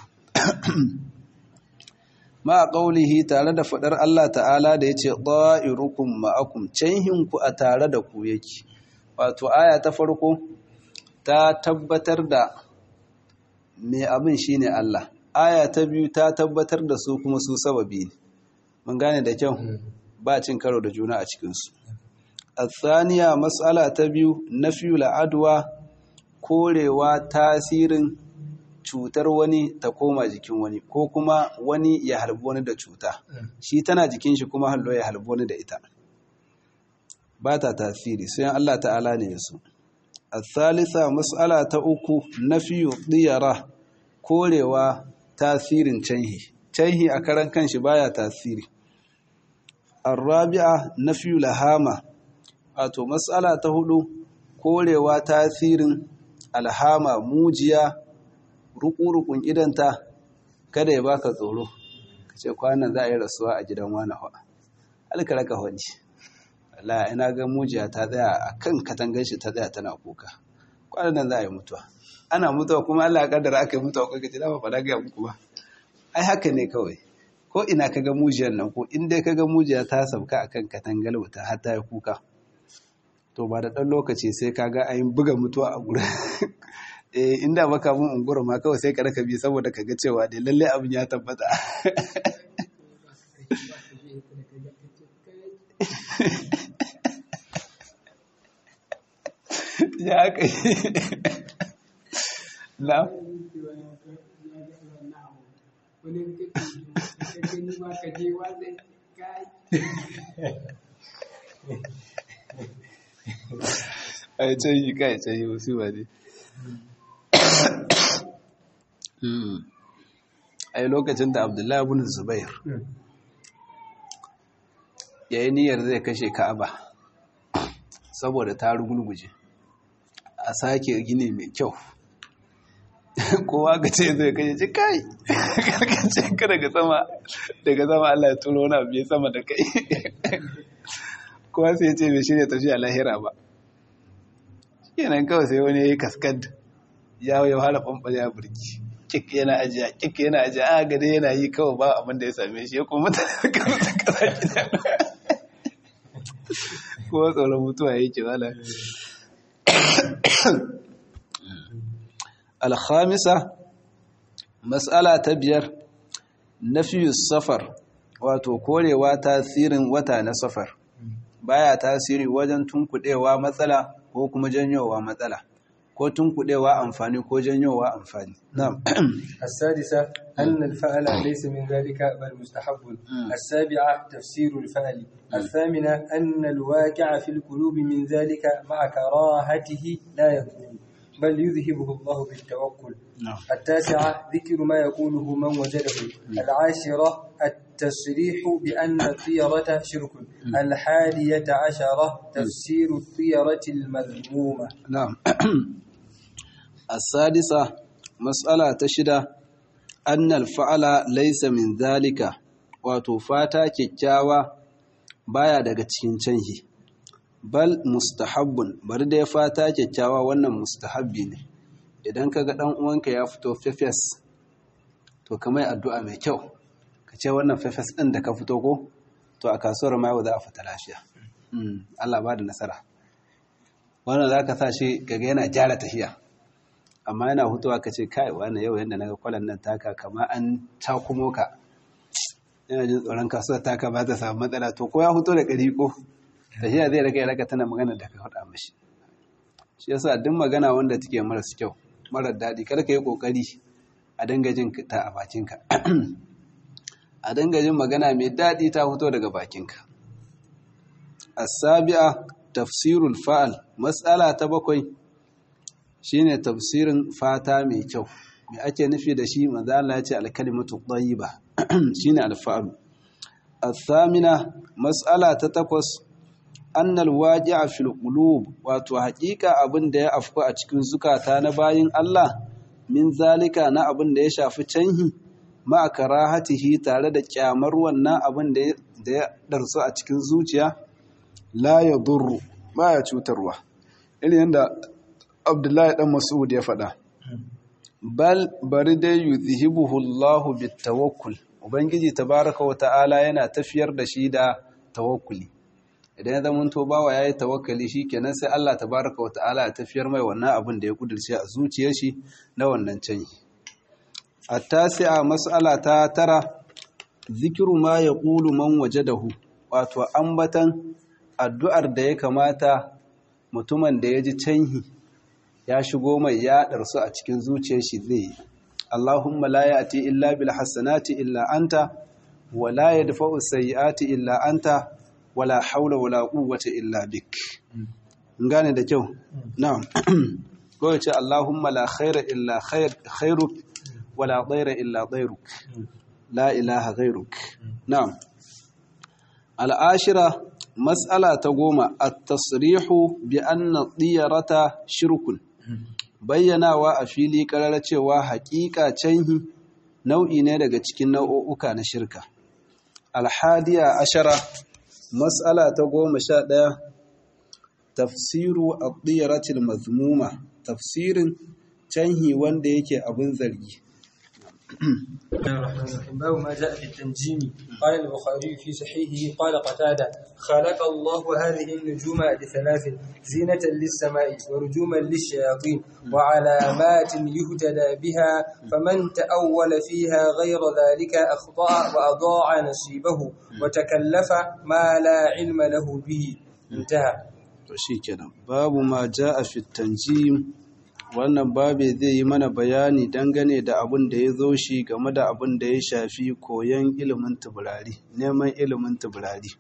ma ƙaulihi tare da faɗar Allah ta'ala da ya ce ɗa'irukum ma'akum canhinku a tare da ku yake wato aya ta farko ta tabbatar da mai abin shi ne Allah aya ta biyu ta tabbatar da su kuma su sababi ne mun gane da kyau ba cin karo da juna a cikinsu الثانية مسألة تبيو نفي العدوى korewa tasirin cutar wani ta koma jikin wani ko kuma wani ya harbi wani da cuta shi tana jikin shi kuma hallo ya harbi wani da ita ba ta tasiri sai Allah ta'ala ne yaso الثالثة مسألة ta uku nafiyu diyara korewa tasirin canhi canhi a karan kanshi baya tasiri الرابعة نفي lahama wato matsala ta hudu korewa tasirin alhama mujiya rukurukun idanta kada ya baka tsoro kace kwanan za a yi rasuwa a gidan wani hawa alkaraka hajji Allah ina ga mujiya ta tsaya a kan katangar shi ta tsaya tana kuka kwanan nan za a yi mutuwa ana mutuwa kuma Allah ya kaddara aka yi mutuwa ko kace dama fa ga muku ba ai haka ne kawai ko ina kaga mujiyar nan ko in dai kaga mujiya ta sauka akan katangar wuta har ta yi kuka to ba da ɗan lokaci sai kaga ayin buga mutuwa a gurin eh inda baka mun ungura ma kawai sai ka raka bi saboda kaga cewa dai lalle abin ya tabbata ya aka yi na ai canyi kai canyi wasu ba ne ai lokacin da abdullahi bin zubair ya yi niyyar zai kashe ka'aba saboda ta rugulguje a sake gini mai kyau kowa ga ce zai kashe ci kai karkace ka daga sama daga sama Allah ya turo wani abu ya sama da kai kowa sai ce bai shirya tafiya lahira ba kenan kawai sai wani ya yi kaskad ya ya fara ɓanɓare ya burki kik yana ajiya kik yana ajiya a gade yana yi kawai ba abin da ya same shi ya kuma mutane da kasa kasa gida kuma tsoron mutuwa ya ke zala alhamisa matsala ta biyar nafiyu safar wato korewa tasirin wata na safar baya tasiri wajen tunkuɗewa matsala ko kuma janyowa matsala ko tunkuɗewa amfani ko janyowa amfani na'am السادسة أن الفعل ليس من ذلك بل مستحب السابعة تفسير الفعل الثامنة أن الواقع في القلوب من ذلك مع كراهته لا يضر بل يذهبه الله بالتوكل نعم. التاسعة ذكر ما يقوله من وجده العاشرة التصريح بأن الطيرة شرك الحادية عشرة تفسير الطيرة المذمومة نعم السادسة مسألة تشدة أن الفعل ليس من ذلك وتفاتا كيكاوا baya daga cikin canhi bal mustahabbun bari da ya fata kyakkyawa wannan mustahabbi ne idan kaga dan uwanka ya fito fefes to kamar addu'a mai kyau ka ce wannan fefes din da ka fito ko to a kasuwar ma yau za a fita lafiya Allah ba da nasara wannan za ka sa shi gaga yana gyara tafiya amma yana hutuwa ka ce kai wannan yau yadda naga kwalan nan taka kama an takumo ka yana jin tsoron kasuwar taka ba ta samu matsala to ko ya huto da ƙari ko tafiya zai raka ya raka tana magana da ka faɗa mashi shi yasa duk magana wanda take maras kyau marar daɗi kada ka yi ƙoƙari a dinga jin ta a bakinka a dinga jin magana mai daɗi ta fito daga bakinka asabi'a tafsirul fa'al matsala ta bakwai shine tafsirin fata mai kyau me ake nufi da shi manzo Allah ya ce al-kalimatu tayyiba shine al-fa'al athamina mas'ala ta takwas annal waqi'a fil qulub wato haƙiƙa abin da ya afku a cikin zukata na bayin Allah min zalika na abin da ya shafi canhi ma karahatihi tare da kyamar wannan abin da ya darsu a cikin zuciya la yadurru baya cutarwa irin yadda Abdullahi dan Mas'ud ya faɗa bal bari dai yuzhibuhu Allahu bitawakkul ubangiji tabaraka wa ta'ala yana tafiyar da shi da tawakkuli idan ya zama to bawa yayi tawakkali shikenan sai Allah tabaraka wa ta'ala ya tafiyar mai wannan abin da ya kudurce a zuciyar shi na wannan canji at-tasi'a mas'ala ta tara zikru ma yaqulu man wajadahu wato ambatan addu'ar da ya kamata mutumin da ya ji canhi ya shigo mai ya ɗarsu a cikin zuciyar shi zai yi Allahumma la ya'ti illa bil hasanati illa anta wa la yadfa'u sayyi'ati illa anta wa la hawla wa la quwwata illa bik gane da kyau na'am ko ce Allahumma la khaira illa khair khairuk wa la dayra illa dayruk la ilaha ghayruk na'am al'ashira mas'ala ta goma at-tasrihu bi anna diyarata shirkun bayyanawa a fili karara cewa haƙiƙa canhi nau'i ne daga cikin nau'uka na shirka alhadiya ashara mas'ala ta goma sha ɗaya tafsiru ad-diyaratil mazmuma tafsirin canhi wanda yake abin zargi باب ما جاء في التنجيم قال البخاري في صحيحه قال قتادة خلق الله هذه النجوم لثلاث زينة للسماء ورجوما للشياطين وعلامات يهتدى بها فمن تأول فيها غير ذلك أخطأ وأضاع نصيبه وتكلف ما لا علم له به انتهى shikenan babu ma ja'a fi tanjim wannan babe zai yi mana bayani dangane da abin da ya zo shi game da abin da ya shafi koyon ilimin tubirari neman ilimin tubirari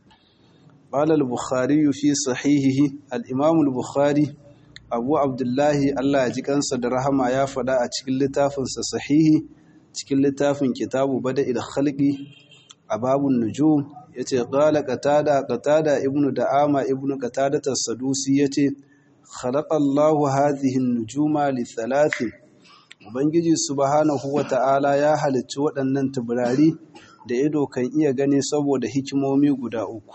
قال البخاري في صحيحه الإمام البخاري أبو عبد الله الله يجيكنسا درهما يا فدا a cikin littafinsa sahihi cikin littafin kitabu bada'il khalqi ababun nujum yace qala qatada qatada ibnu da'ama ibnu qatada as-sadusi yace khalaqa Allahu hadhihi an-nujuma li thalathin ubangiji subhanahu wata'ala ya halicci waɗannan taburari da ido kan iya gani saboda hikimomi guda uku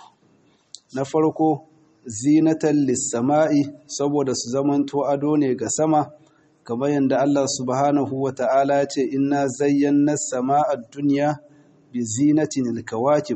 na farko zinatan lis-sama'i saboda su zamanto ado ne ga sama kamar yadda Allah subhanahu wata'ala ya ce inna zayyana as-sama'a ad-dunya bi zinatin al-kawakib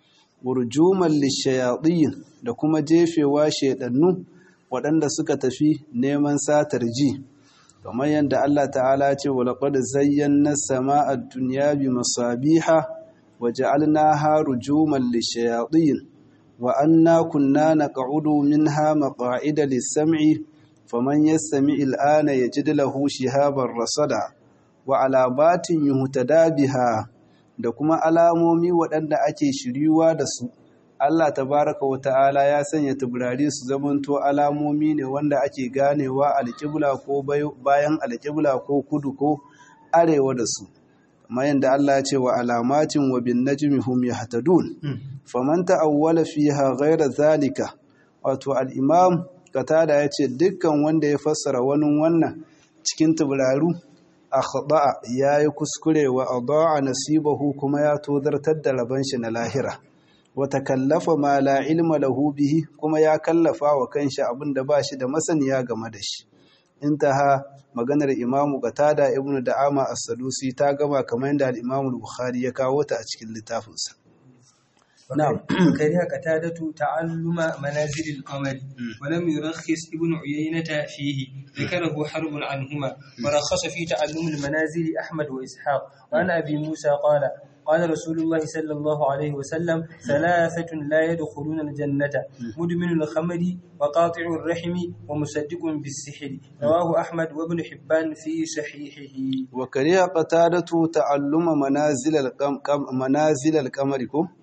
urjuman lish-shayatin da kuma jefewa shedannu waɗanda suka tafi neman satar ji kamar yadda Allah ta'ala ce wa laqad zayyana as-sama'a ad-dunya bi masabiha wa ja'alnaha rujuman lish-shayatin wa anna kunna naq'udu minha maq'ida lis-sam'i faman yastami' al-ana yajid lahu shihaban rasada wa alabatin yuhtada biha da kuma alamomi waɗanda ake shiryuwa da su Allah tabaraka wa ta'ala ya sanya taburari su zamanto alamomi ne wanda ake ganewa alƙibla ko bayan alƙibla ko kudu ko arewa da su kamar yadda Allah ya ce wa alamatin wa bin najmi hum yahtadun faman ta'awwala fiha ghayra zalika wato al-imam katada ya ce dukkan wanda ya fassara wani wannan cikin tuburaru akhda'a yayi kuskure wa adaa nasibahu kuma ya tozartar da raban shi na lahira wata kallafa ma la ilma lahu bihi kuma ya kallafa wa kanshi abin da ba shi da masaniya game da shi intaha maganar imamu qatada ibnu da'ama as-sadusi ta gama kamar yadda al-imamu bukhari ya kawo ta a cikin littafinsa نعم كره قتادة تعلم منازل القمر ولم يرخص ابن عيينة فيه ذكره حرب عنهما ورخص في تعلم المنازل أحمد وإسحاق وعن أبي موسى قال قال رسول الله صلى الله عليه وسلم ثلاثة لا يدخلون الجنة مدمن الخمر وقاطع الرحم ومصدق بالسحر رواه أحمد وابن حبان في صحيحه وكره قتادة تعلم منازل القمر منازل القمر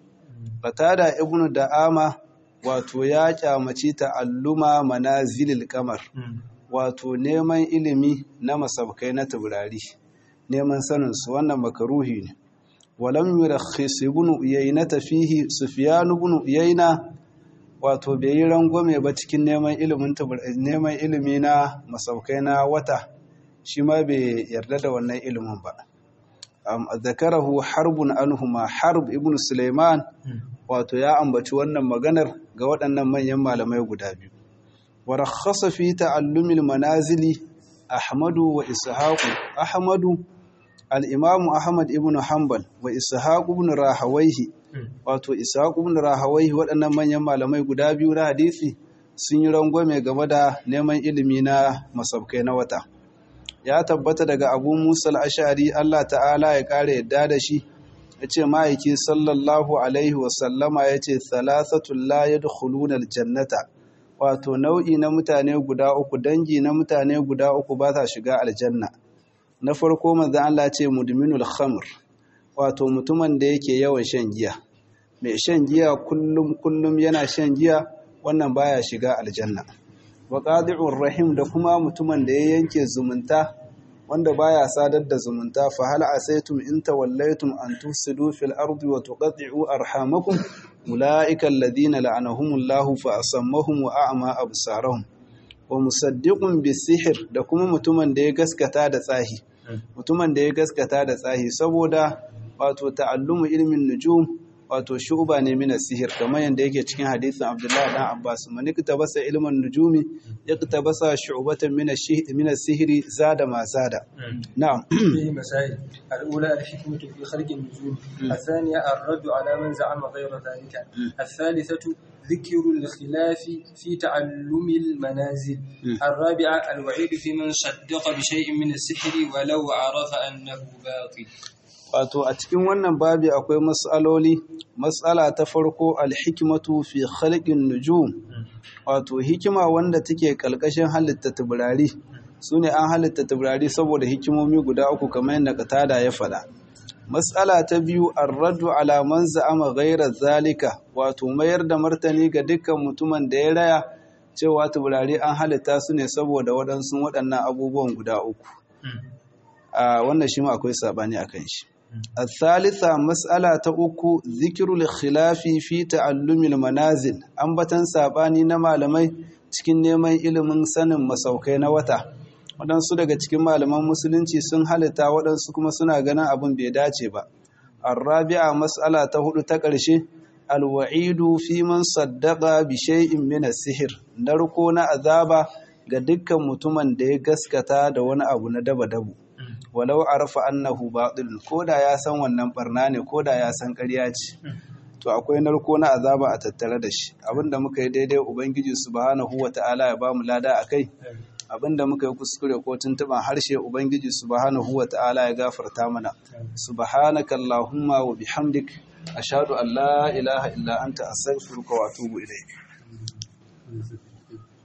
Qatada ibnu Da'ama wato ya kyamaci ta'alluma manazilil qamar wato neman ilimi na masabkai na taurari neman sanin su wannan makaruhi ne walam yurakhis ibn uyayna fihi sufyan ibn uyayna wato bai yi rangwame ba cikin neman ilimin neman ilimi na masaukai na wata shi ma bai yarda da wannan ilimin ba zakarahu harbun anhuma harb ibn suleiman wato ya ambaci wannan maganar ga waɗannan manyan malamai guda biyu wa rakhasa fi ta'allumil manazili ahmadu wa ishaqu ahmadu al-imamu ahmad ibn hanbal wa ishaq ibn rahawayhi wato ishaq ibn rahawayhi waɗannan manyan malamai guda biyu na hadisi sun yi rangwame game da neman ilimi na masabkai na wata ya tabbata daga abu musa al-ashari Allah ta'ala ya ƙara yadda da shi ya ce ma'aiki sallallahu alaihi wasallama ya ce thalathatun la yadkhuluna aljannata wato nau'i na mutane guda uku dangi na mutane guda uku ba sa shiga aljanna na farko manzo Allah ce mudminul khamr wato mutumin da yake yawan shan giya mai shan giya kullum kullum yana shan giya wannan baya shiga aljanna wa qadi'ur rahim da kuma mutumin da ya yanke zumunta wanda baya sadar da zumunta fa hal asaytum in tawallaytum an tufsidu fil ardi wa tuqatti'u arhamakum ulaika alladhina la'anahumullahu fa asammahum wa a'ma absarahum wa musaddiqun bisihr da kuma mutumin da ya gaskata da tsahi mutumin da ya gaskata da tsahi saboda wato ta'allumu ilmin nujum wato shuba ne mina sihir kamar yadda yake cikin hadisin Abdullahi dan Abbas man iktabasa ilman nujumi iktabasa shu'batan min min sihiri zada ma zada na'am فيه مسائل الأولى الحكمة في خلق النجوم الثانية الرد على من زعم غير ذلك الثالثة ذكر الخلاف في تعلم المنازل الرابعة الوعيد في من صدق بشيء من السحر ولو عرف أنه باطل wato a cikin wannan babi akwai matsaloli matsala ta farko alhikmatu fi khalqin nujum wato hikima wanda take kalkashin halitta taburari sune an halitta taburari saboda hikimomi guda uku kamar yadda katada ya faɗa matsala ta biyu arraddu ala man za'ama ghayra zalika wato mayar da martani ga dukkan mutumin da ya raya cewa taburari an halitta su ne saboda waɗansu waɗannan abubuwan guda uku a wannan shi ma akwai sabani akan shi الثالثة مسألة أكو ذكر الخلاف في تعلم المنازل أنبتن ساباني نما لمي cikin neman ilimin sanin masaukai na wata waɗansu daga cikin malaman musulunci sun halitta waɗansu kuma suna ganin abin bai dace ba arrabi'a mas'ala ta hudu ta ƙarshe alwa'idu fi man saddaqa bi shay'in min as-sihr narko na azaba ga dukkan mutumin da ya gaskata da wani abu na daba-dabu walau arafa annahu batil koda ya san wannan barna ne koda ya san ƙarya ce to akwai narko na azaba a tattare da shi abinda muka yi daidai ubangiji subhanahu wata'ala ya bamu lada akai abinda muka yi kuskure ko tuntuban harshe ubangiji subhanahu wata'ala ya gafarta mana subhanaka allahumma wa bihamdik ashhadu an la ilaha illa anta astaghfiruka wa atubu ilayk